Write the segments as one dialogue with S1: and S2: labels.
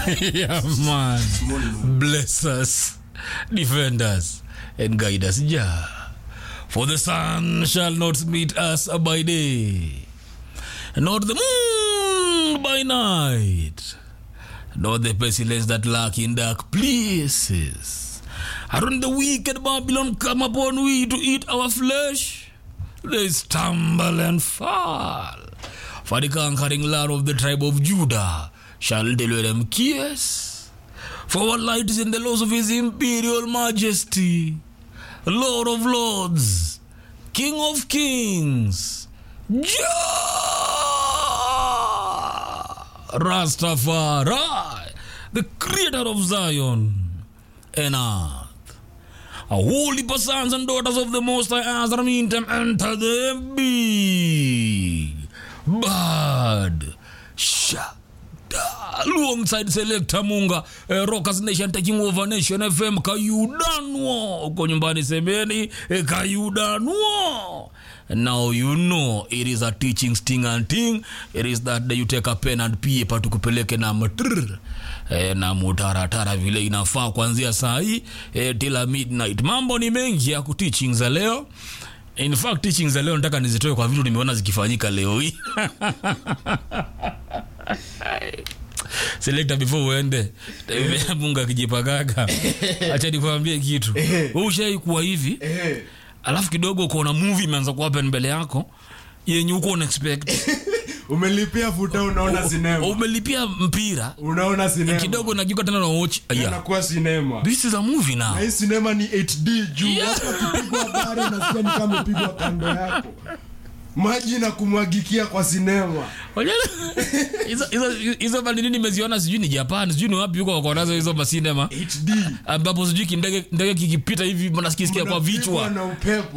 S1: yeah, man. Bless us, defend us, and guide us, Jah. For the sun shall not meet us by day, nor the moon by night, nor the pestilence that lurk in dark places. And when the wicked Babylon come upon we to eat our flesh, they stumble and fall. For the conquering Lord of the tribe of Judah shall deliver them kiss. For our light is in the laws of his imperial majesty, Lord of lords, King of kings, Jah Rastafari, the creator of Zion and earth. A holy sons and daughters of the Most High Azra meantime enter the big bad shada alongside Selector Munga eh, Rockers Nation taking over Nation FM kayudanwo uko nyumbani semeni eh, kayudanwo now you know it is a teaching sting and ting it is that day you take a pen and paper tukupeleke na mtr eh, na mutaratara vile inafaa kuanzia saa hii eh, tila midnight mambo ni mengi ya kuteaching za leo in fact teaching za leo nataka nizitoe kwa vitu nimeona zikifanyika leo hii selekta before uende mungu akijipagaga acha nikwambie kitu Wewe ushai kuwa hivi alafu kidogo ukaona movie imeanza kuhappen mbele yako yenye huko una expect
S2: umelipia futa unaona sinema
S1: umelipia mpira
S2: unaona sinema
S1: kidogo najuka tena na watch aya
S2: anakuwa sinema
S1: this is a movie now
S2: na hii sinema ni 8d juu hata ukipigwa habari nasikia ni kama umepigwa kando yako maji na kumwagikia kwa sinema
S1: Wajua, hizo- hizo- hizo manini nimeziona sijui ni japan sijui ni wapi huko wako nazo hizo masinema
S2: 8d
S1: ambapo sijui kindege ndege kikipita hivi mnasikisikia kwa
S2: Unapigwa
S1: vichwa
S2: na upepo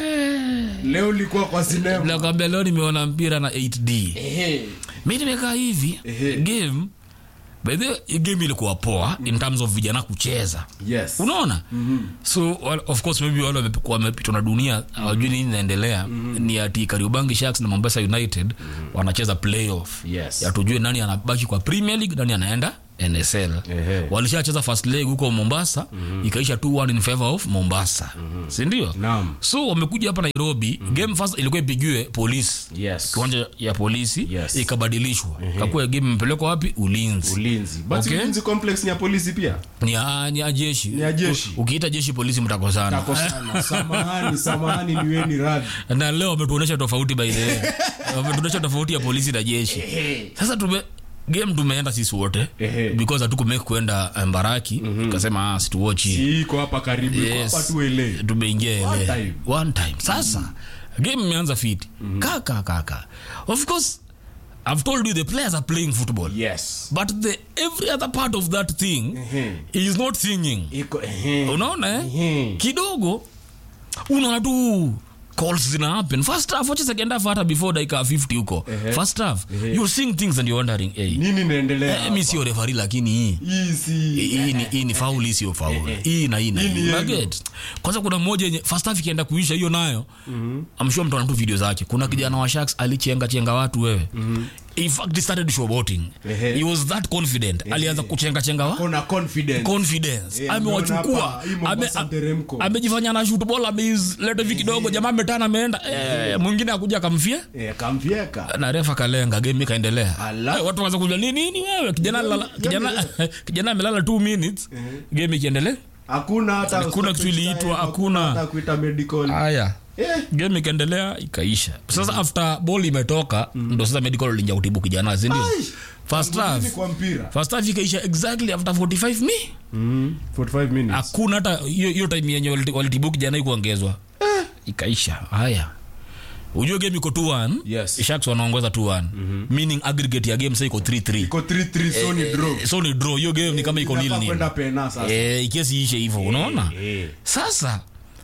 S1: Eh.
S2: leo ulikuwa kwa sinema
S1: nakwambia leo nimeona mpira na 8d
S2: Ehe.
S1: mi nimekaa hivi
S2: Ehe.
S1: game by the way, game ilikuwa poa in terms of vijana kucheza
S2: yes
S1: unaona so well, of course maybe wale wamepi- wamepitwa na dunia hawajui nini inaendelea ni ati kariobangi sharks na mombasa united wanacheza playoff
S2: Yes.
S1: ya tujue nani anabaki kwa premier league nani anaenda nsl
S2: Ehe.
S1: walishacheza first leg huko mombasa ikaisha 2-1 in favor of mombasa sindio
S2: Naam.
S1: so wamekuja hapa nairobi game first ilikuwa ipigiwe polisi
S2: yes
S1: kiwanja ya polisi
S2: Yes.
S1: ikabadilishwa kakuwa game imepelekwa wapi ulinzi
S2: ulinzi but
S1: Okay.
S2: ulinzi complex ni ya polisi pia
S1: ni ya, ni ya jeshi
S2: Ni ya jeshi.
S1: U- ukiita jeshi polisi mtakosana
S2: tako sana samahani samahani niweni radhi
S1: na leo wametuonyesha tofauti by the way wametuonyesha tofauti ya polisi na jeshi sasa tume game tumeenda sisi wote
S2: Ehe.
S1: because hatukumake kwenda eh, mbaraki tukasema ah, situochi
S2: hii iko hapa karibu iko
S1: Yes.
S2: hapa tuele
S1: tumeingia
S2: One
S1: ile
S2: time.
S1: one time sasa game imeanza fiti kaka kaka of course i've told you the players are playing football
S2: yes
S1: but the every other part of that thing
S2: Ehe.
S1: is not singing
S2: iko ehe
S1: unaona eh?
S2: Ehe.
S1: kidogo unaona tu calls zina happen first half wacha second half hata before dakika 50 huko first half you're seeing things and you're wondering hey,
S2: nini inaendelea
S1: eh, mi sio referee lakini hii
S2: hii si
S1: hii ni, hii ni faul hii sio faul hii na hii na
S2: Hii ni
S1: hii
S2: yellow.
S1: Unaget? kwanza kuna mmoja yenye first half ikienda kuisha hiyo nayo I'm sure mtu ana tu video zake kuna kijana wa sharks alichenga chenga watu wewe in fact he started showboating
S2: Ehe.
S1: he was that confident alianza kuchenga chenga wa
S2: kona confidence
S1: confidence
S2: Eh,
S1: amewachukua
S2: umeona hapa, hii
S1: ame-
S2: Mombasa mteremko.
S1: amejifanya na shoot ball ameileta hivi kidogo jamaa ametana ameenda eh, mwingine akuja akamfia
S2: eh kamfieka
S1: na refa kalenga game ikaendelea
S2: Ala.
S1: Eh, watu waanza kujua nini nini wewe kijana lala, kijana kijana amelala 2 minutes game ikiendelea
S2: hakuna hata
S1: Hakuna kitu iliitwa, hakuna.
S2: hata kuita medical
S1: haya
S2: eh
S1: game ikaendelea ikaisha sasa after ball imetoka ndo sasa medical linja kutibu kijana si ndio
S2: Ai!
S1: first
S2: Nini
S1: half
S2: kwa mpira
S1: first half ikaisha exactly after 45 mi
S2: mm 45 minutes
S1: hakuna hata hiyo hiyo time yenye waliti- walitibu kijana ikuongezwa ikaisha haya ujue game iko 2-1
S2: Yes.
S1: sharks wanaongoza 2-1 meaning aggregate ya game sasa iko 3-3
S2: iko 3 3 so ni draw
S1: so ni draw hiyo game ni kama iko nil
S2: Inafaa
S1: nil
S2: kwenda pena sasa
S1: eh ikiasi ishe hivyo unaona
S2: eh
S1: sasa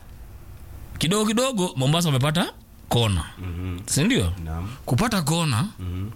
S1: kidogo kidogo mombasa wamepata kona sindio
S2: naam
S1: kupata kona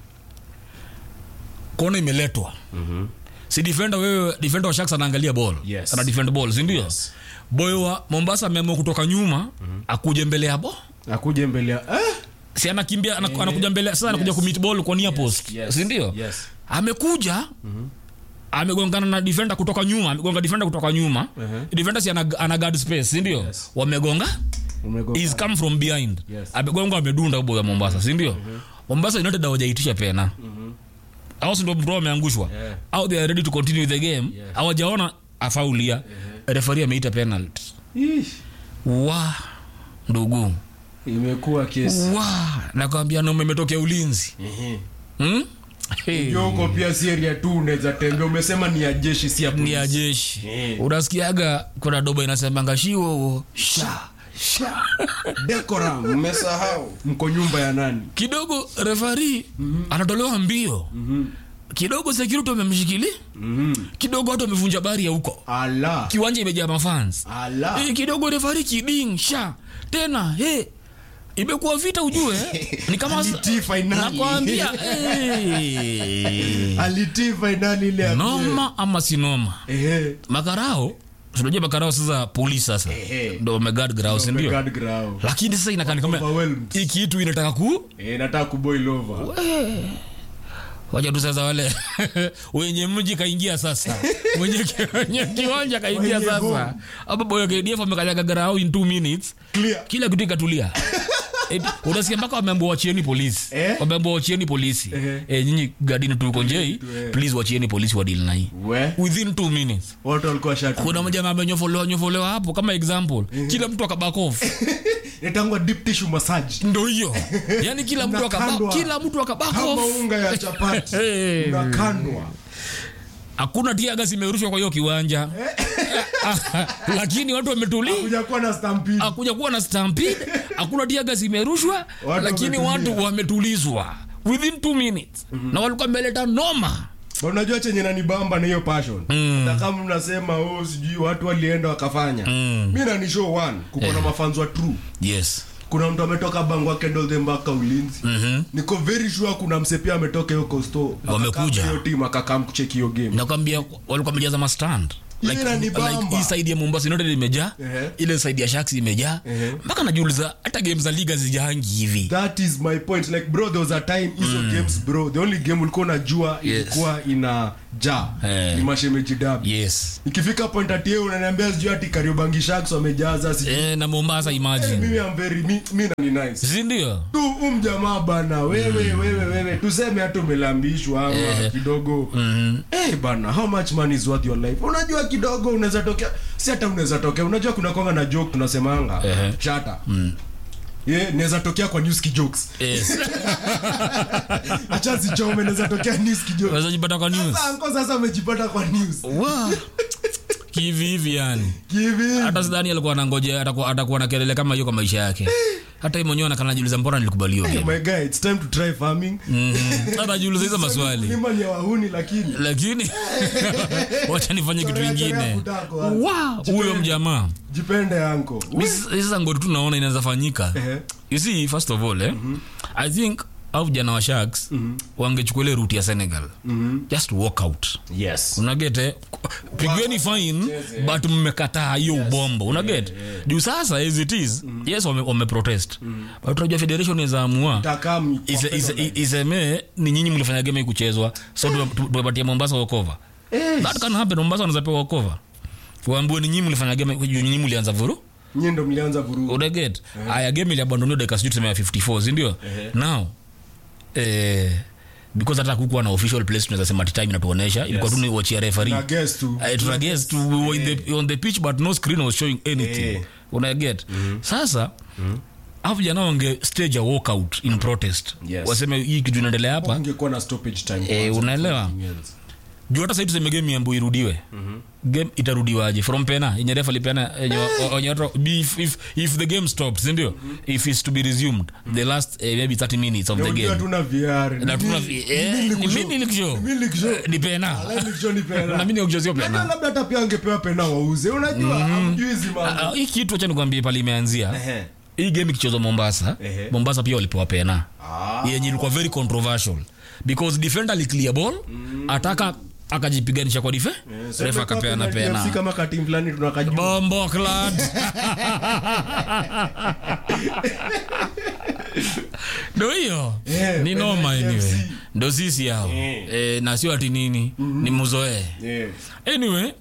S1: kona imeletwa si defender wewe defender wa sharks anaangalia ball
S2: Yes.
S1: ana defend ball sindio boy wa mombasa ameamua kutoka nyuma akuje mbele ya bo
S2: akuje mbele ya eh
S1: si anakimbia anaku- anakuja mbele sasa anakuja
S2: Yes.
S1: kumit ball kwa near post
S2: yes,
S1: sindio
S2: yes.
S1: amekuja amegongana na defender kutoka nyuma amegonga defender kutoka nyuma defender si ana, ana guard space si ndio wamegonga
S2: Umegonga.
S1: is come from behind
S2: Yes.
S1: amegonga amedunda ubo ya mombasa si ndio mombasa united hawajaitisha pena au si ndio mtu ameangushwa
S2: Yeah.
S1: au they are ready to continue the game hawajaona afaulia refari ameita penalty
S2: Ish,
S1: wa ndugu
S2: imekuwa kesi
S1: wa nakwambia na umetokea ulinzi
S2: Ehe.
S1: hmm? Hey.
S2: Ndio huko pia si area tu unaweza tembea umesema ni ya jeshi si ya
S1: ni ya
S2: polisi.
S1: jeshi
S2: Eh.
S1: unasikiaga kuna doba inasemanga shiwo sha
S2: Sha. decorum mmesahau mko nyumba ya nani
S1: kidogo refari anatolewa mbio kidogo security wamemshikilia
S2: Mhm.
S1: kidogo watu wamevunja bari ya huko
S2: ala
S1: kiwanja imejaa mafans
S2: ala
S1: Eh, kidogo refari kiding sha tena he imekuwa vita ujue ni kama
S2: Alitii finali.
S1: nakwambia eh.
S2: alitii fainali ile ya
S1: noma ama si noma
S2: Ehe.
S1: makarao tunajua makarao sasa polisi sasa
S2: Ehe.
S1: ndo wamegard grao sindio
S2: Guard ground.
S1: lakini sasa inakani kama
S2: Overwhelmed.
S1: hii kitu inataka ku
S2: Eh, nataka kuboil over
S1: wacha tu sasa wale wenye mji kaingia sasa wenye, ki- wenye kiwanja kaingia
S2: Wenye
S1: sasa
S2: home.
S1: hapo boyo KDF amekanyaga garao in 2 minutes
S2: clear
S1: kila kitu ikatulia Eh, unasikia mpaka wameambua wachieni polisi
S2: Eh?
S1: wameambua wachieni polisi
S2: Eh.
S1: eh, nyinyi gadini tuko njei
S2: eh.
S1: please wachieni polisi wadili na hii
S2: we
S1: within 2 minutes
S2: watu walikuwa shatu
S1: kuna mjamaa amenyofolewa nyofolewa hapo kama example kila mtu akaback off
S2: itangwa deep tissue massage
S1: ndo hiyo yani kila mtu akaba,
S2: Unakandwa.
S1: kila mtu akaback
S2: kama
S1: off
S2: unga ya chapati
S1: Hey.
S2: unakandwa
S1: hakuna tiaga zimerushwa kwa hiyo kiwanja lakini watu wametulia
S2: kuja kuwa na stampede
S1: akuja kuwa na stampede hakuna tiaga zimerushwa
S2: Watu
S1: lakini
S2: wametulia.
S1: watu wametulizwa within two minutes na walikuwa meleta noma
S2: Ba, unajua chenye nanibamba na hiyo passion na kama mnasema oh, sijui watu walienda wakafanya mi nani show one kuko na mafanzo wa true
S1: yes
S2: kuna mtu ametoka bangwa kendolde mpaka ulinzi
S1: Mhm.
S2: niko very sure kuna mse pia ametoka hiyo kosto
S1: Wamekuja.
S2: hiyo timu akakam kucheki hiyo game
S1: nakwambia walikuwa wamejaza mastand
S2: Ile
S1: like,
S2: inanibamba.
S1: like hii side ya mombasa united imejaa
S2: Ehe.
S1: ile side ya sharks imejaa
S2: Ehe.
S1: mpaka najiuliza hata game za liga zijaangi hivi
S2: that is my point like bro there was a time hizo games bro the only game ulikuwa unajua
S1: Yes.
S2: ilikuwa ina ja
S1: Eh.
S2: ni mashemeji dabi
S1: yes
S2: ikifika point ati yeye unaniambia sijui ati kariobangi sharks wamejaza sijui
S1: eh, na mombasa imagine
S2: mimi am very mi, mi na ni nice
S1: sindio
S2: tu um jamaa bana wewe wewe wewe tuseme hata umelambishwa ama kidogo eh bana how much money is worth your life unajua kidogo unaweza tokea si hata unaweza tokea unajua kuna konga na joke tunasemanga
S1: Ehe.
S2: chata ye naweza tokea kwa news ki jokes
S1: yes.
S2: acha sichome naweza tokea news ki jokes
S1: Unaweza jipata kwa news
S2: sasa anko sasa amejipata kwa news
S1: Wa. kivi hivi yani
S2: kivi
S1: hata sidhani alikuwa anangoja atakuwa atakuwa na kelele kama hiyo kwa maisha yake hata yeye mwenyewe anakanajiuliza mbona nilikubaliwa
S2: oh
S1: game
S2: my guy it's time to try farming
S1: Mhm. anajiuliza hizo maswali
S2: Kulima ni ya wahuni lakini
S1: lakini wacha nifanye kitu
S2: Chorea, chorea
S1: ingine
S2: kutako, wazi.
S1: Wa, huyo mjamaa
S2: jipende anko
S1: Mi s- sasa ngori tu naona inaweza fanyika
S2: Ehe.
S1: you see first of all eh, i think au vijana wa sharks wangechukua ile route ya senegal just walk out
S2: yes
S1: unagete pigweni fine but mmekataa hiyo ubombo unaget juu sasa as it is yes wame, wame protest but unajua federation izaamua
S2: takam
S1: ise- ise- isemee ni nyinyi mlifanya game hii kuchezwa so tume- tu- tumepatia mombasa wokova that can happen mombasa wanaweza pewa wokova waambue ni nyinyi mlifanya game juu nyinyi mlianza vuru
S2: nyie ndo mlianza vurugu
S1: unaget aya game iliabandoniwa dakika sijui tuseme ya 54 sindio now eh, because hata kukuwa na official place tunaweza sema ati time inatuonesha ilikuwa tu ni wachia referee
S2: na guess tu
S1: I try guess to we were in the, on the pitch but no screen was showing anything
S2: Eh.
S1: una get sasa hapo vijana wange stage a walkout in protest
S2: Yes.
S1: waseme hii kitu inaendelea hapa
S2: ungekuwa na stoppage time
S1: Eh,
S2: kwanza.
S1: unaelewa juu hata sahii tuseme game yambu irudiwe game itarudiwaje from pena yenye refa lipeana yenye wa- wenye watu- if, if, if the game stops sindio if it's to be resumed the last eh, maybe 30 minutes of the
S2: Unajua
S1: game
S2: tuna VR
S1: na tuna
S2: Ni-
S1: eh,
S2: ni
S1: ni
S2: nikushow.
S1: mimi nikushow
S2: Ni mimi nikushow.
S1: Eh, ni pena
S2: Alafu nikushow ni pena.
S1: na mimi nikushow
S2: Unajua
S1: pena
S2: labda hata pia angepewa pena wauze unajua hamjui hizi mambo
S1: Ah, hii kitu acha nikwambie pale imeanzia
S2: Ehe.
S1: hii game ikichezwa mombasa
S2: Ehe.
S1: mombasa pia walipewa pena
S2: Ah.
S1: yenye ilikuwa very controversial because defender aliclear ball ataka akajipiganisha kwa dife
S2: Sasa
S1: refa
S2: kwa
S1: akapeana
S2: kuna DFC
S1: pena
S2: kama katimu fulani tunakajua
S1: bombo clad ndo hiyo
S2: Eh,
S1: ni noma
S2: Penalty
S1: anyway
S2: FC.
S1: ndo sisi hao
S2: Eh.
S1: eh, na sio ati nini ni muzoee
S2: Yeah.
S1: anyway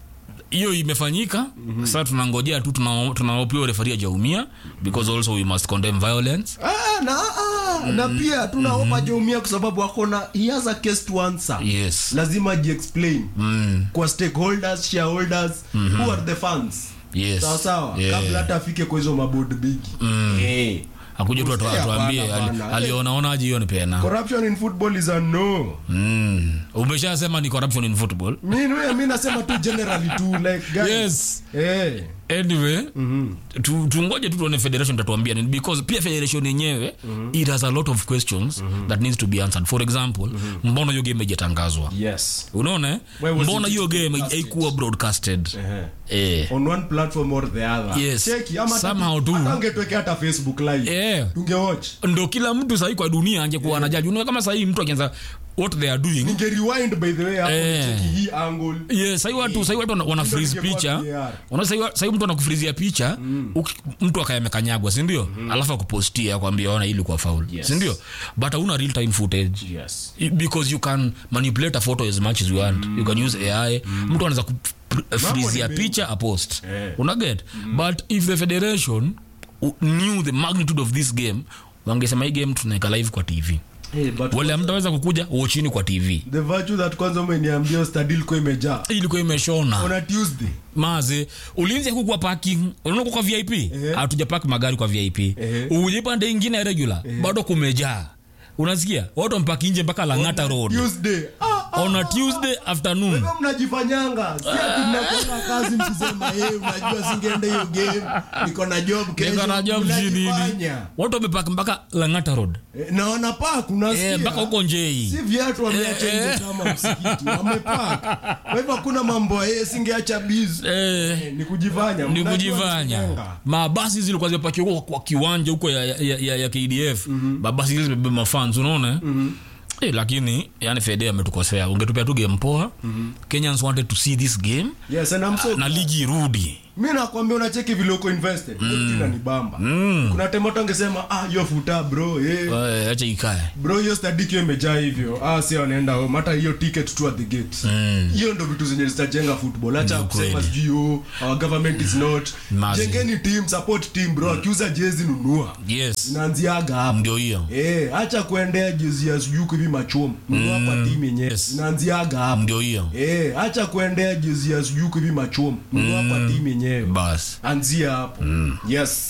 S1: hiyo imefanyika sasa tunangojea tu tuna- tunaopia refari ajaumia because also we must condemn violence
S2: Ah, na, ah, na pia tunaopa jaumia kwa sababu akona he has a case to answer
S1: yes
S2: lazima jiexplain
S1: mm.
S2: kwa stakeholders shareholders who are the fans
S1: yes
S2: sawa sawa
S1: Yeah.
S2: kabla hata afike kwa hizo mabod bigi Eh.
S1: akuja tu atu-
S2: Hapana,
S1: atuambie
S2: hapana.
S1: ali- alionaonaje hiyo ni pena
S2: corruption in football is a no
S1: mm. umeshasema ni corruption in football
S2: mi mi- mi nasema tu generally tu like guys
S1: yes
S2: eh
S1: anyway tu- tungoje tu tuone federation tatuambia nini because pia federation yenyewe it has a lot of questions that needs to be answered for example mbona hiyo game haijatangazwa
S2: yes
S1: unaona eh?
S2: Why was
S1: mbona
S2: it
S1: hiyo game
S2: broadcasted?
S1: haikuwa broadcasted
S2: eh
S1: eh.
S2: on one platform or the other
S1: Yes.
S2: Cheki, ama hata-
S1: Somehow tu.
S2: hata ungetwekea hata facebook live
S1: Eh.
S2: tungewatch
S1: ndo kila mtu sahii kwa dunia angekuwa anajaji unaona kama sahii mtu akianza what they are doing
S2: ninge rewind by the way hapo
S1: Eh.
S2: nicheki hii angle
S1: yes sahii watu sahii watu wana- wana
S2: Ndio
S1: freeze
S2: ningekuwa
S1: picha
S2: VAR.
S1: unaona sahii wa- sahii mtu anakufrizia picha uki- mtu akayamekanyagwa sindio alafu akupostia kwambia ona ili kwa faul
S2: Yes. sindio
S1: sindio but hauna real time footage
S2: yes
S1: I- because you can manipulate a photo as much as you want you can use ai mtu anaweza kufrizia
S2: mengi.
S1: picha a post
S2: Eh.
S1: unaget but if the federation u- knew the magnitude of this game wangesema hii game tunaeka live kwa tv
S2: hey, but
S1: wale mtaweza kukuja uchini kwa tv
S2: the virtue that kwanza umeniambia stadil kwa imejaa
S1: ilikuwa imeshona
S2: on a tuesday
S1: maze ulinzi hakukuwa parking unaona kwa vip hatuja park magari kwa vip uje pande ingine regular bado kumejaa unasikia watu wampaki nje mpaka langata road
S2: tuesday ah, ah,
S1: on a tuesday afternoon
S2: wewe mnajifanyanga si ati mnakwenda kazi mkisema hey, unajua singeenda hiyo game niko na job kesho
S1: Niko na job sijui nini
S2: Mnajifanya.
S1: watu wamepaka mpaka langata road
S2: Eh, naona park unasikia
S1: Eh, mpaka huko njei
S2: si viatu wameacha
S1: Eh,
S2: nje kama msikiti wamepark kwa hivyo hakuna mambo ya singeacha biz
S1: eh,
S2: ni kujifanya
S1: ni
S2: Mnajua
S1: kujifanya
S2: mnajifanya.
S1: mabasi zilikuwa zimepakiwa huko kwa kiwanja huko ya, ya, ya, ya kdf mabasi zile zimebeba mafans unaona Eh, lakini yani fede ametukosea ungetupea tu game poa kenyans wanted to see this game
S2: yes and I'm so
S1: na ligi irudi
S2: mi nakwambia unacheki vile uko invested mm. ni bamba kuna temoto angesema ah hiyo futa bro eh.
S1: Eh, acha ikae
S2: bro hiyo stadikio imejaa hivyo ah si wanaenda home hata hiyo ticket tu at the gate hiyo ndo vitu zenye zitajenga football acha
S1: Ndio
S2: kusema
S1: kweli.
S2: sijui oh, our government is not
S1: Mazi.
S2: jengeni team support team bro akiuza jezi nunua
S1: yes
S2: inaanziaga hapo
S1: ndio hiyo
S2: Eh, acha kuendea jezi ya sijui hivi machomo nunua kwa timu yenyewe
S1: Yes.
S2: inaanziaga hapo
S1: ndio hiyo
S2: Eh, acha kuendea jezi ya sijui hivi machomo nunua kwa timu yenyewe
S1: basi
S2: anzia hapo yes